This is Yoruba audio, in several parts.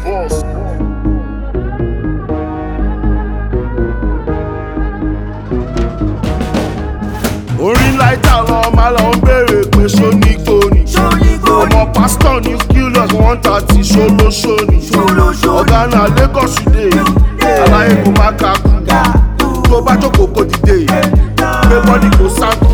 orin láìta lọ máa lọ ń béèrè pé ṣó ní gbóni ọmọ pásítọ̀ ní killers one thirty ṣolóṣóni ọ̀gá náà lagos today aláyé kò má kakú tó bá jókòó kò dìde gbé bọ́dì kò sáńkù.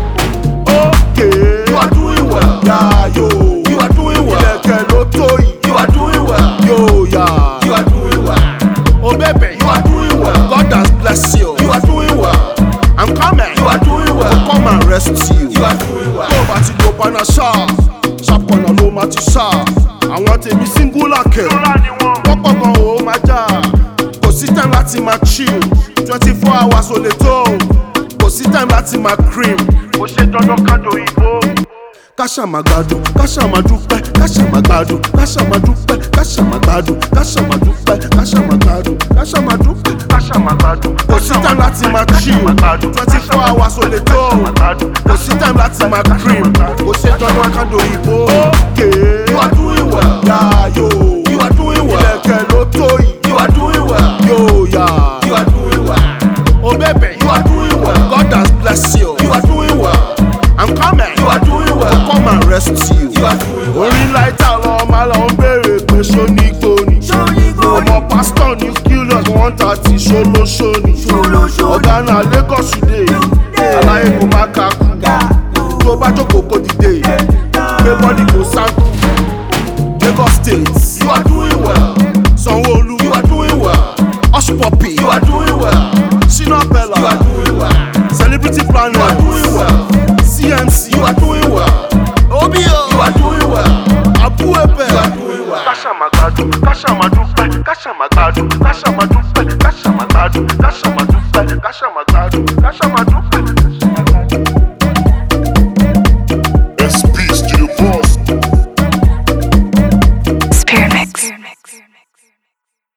ókè You are doing well. yáyò You are doing well. ilẹ̀kẹ̀ ló tó yìí You are doing well. yóò yá You are doing well. o bẹ̀bẹ̀ You are doing well. God has blessed you You are doing well. I'm coming You are doing well. come and rest you. You are doing well. tó bá ti lo paná ṣáà ṣàpọ̀nà ló máa ti ṣáà àwọn tèmi singular kẹ̀ wọ́pọ̀ gan o máa jà kò sí time láti máa chill twenty four hours ò lè tó kò sí time láti máa cream. ó ṣe dandan kájọ ìbò. káṣà máa gbádùn káṣà máa dúpẹ́ káṣà máa gbádùn káṣà máa dúpẹ́ káṣà máa gbádùn káṣà máa dúpẹ́ káṣà máa gbádùn káṣà máa dúpẹ́. káṣá máa gbádùn. kò sí time láti máa chill twenty four hours ò lè tó kò sí time láti máa cream kò ṣe dandan kájọ ìbò. ókè You are doing well. yáyò You are doing well. ilẹ̀kẹ̀ ló tó yìí You are doing well. yóò yá You are doing well. o bẹ̀bẹ̀ You are doing well. God has blessed you You are doing well. I'm coming You are doing well. come and rest you. You are doing well. orin láìta lọ máa lọ ń béèrè pé ṣó ní gbóni ọmọ pásítọ̀ ní killers one thirty ṣolóṣóni ọ̀gá náà lagos today aláyé kò má kakú tó bá jókòó kò dìde gbé bọ́dì kò sáńkù lagos state You are doing well. sanwó-olu You are doing well. ọ̀ṣùpọ̀pì You are doing well. ṣínà You pẹ̀lá are doing well. celebrity You are planet doing well. cmc You are doing well. obio You are doing well. abuepe You are doing well. káṣá máa gbádùn káṣá máa dúpẹ́ káṣá máa gbádùn káṣá máa dúpẹ́ káṣá máa gbádùn káṣá máa dúpẹ́ káṣá máa gbádùn.